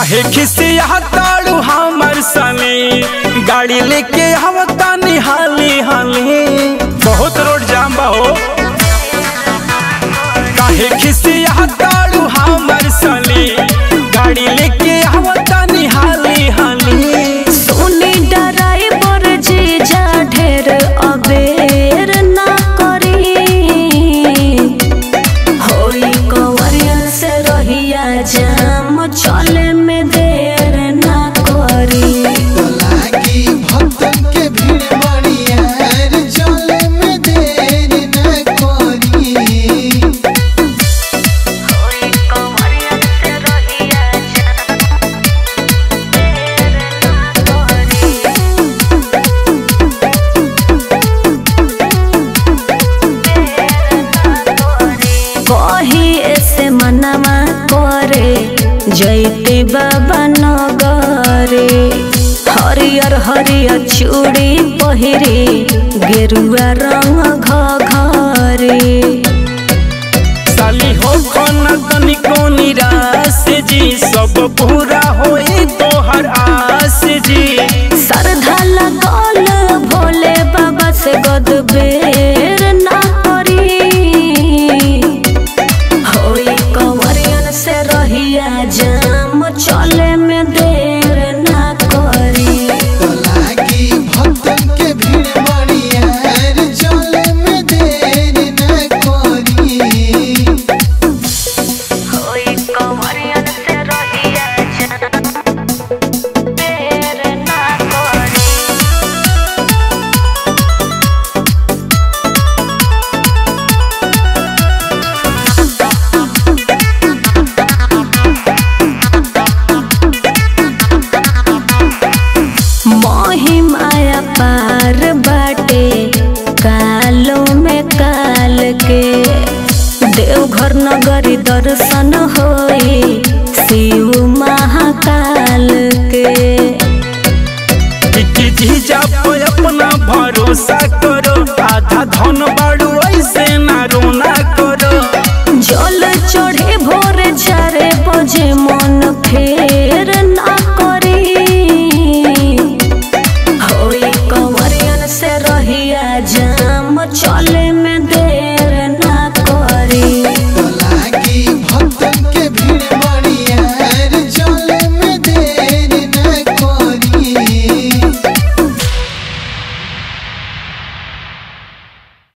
काहे खिसिया ताड़ू हमर सनी गाड़ी लेके आवता निहाली हाली बहुत रोड जाम बा हो काहे खिसिया ताड़ू हमर सनी गाड़ी लेके आवता निहाली हाली सोनी डराइवर जीजा ढेर अबेर ना करी होई कंवरियन से रहिया जाम चले में देर ना करी लागी भक्तन के भीड़ बड़ियार चले में देर न करी होई कंवरियन से रहिया जाम देर ना करी कही ऐसे मनवा करे जैते बाबा नगरे हरियर हरियर चूड़ी पहिरे गेरुआ रंग घरे साली हो खाना तनिको निराश जी सब पूरा होई तोहर आस जी श्रद्धा लगल भोले बाबा से गदबेर ना करी होई कंवरियन से रहिया जाम चले में देर ना करी लागी भक्तन के भीड़ बड़ियार चले में देर न करी होई कंवरियन से रहिया जाम देर ना करी महिमाया पार बाटे कालो में काल के देवघर नगरी दर्शन होई शिव महाकाल के कि जीजा पे अपना भरोसा करो आधा धन बाड़ू ऐसे ना रोना करो जल चढ़े भोर चारे बजे मन फेर ना करी होई कंवरियन से रहिया जाम चले में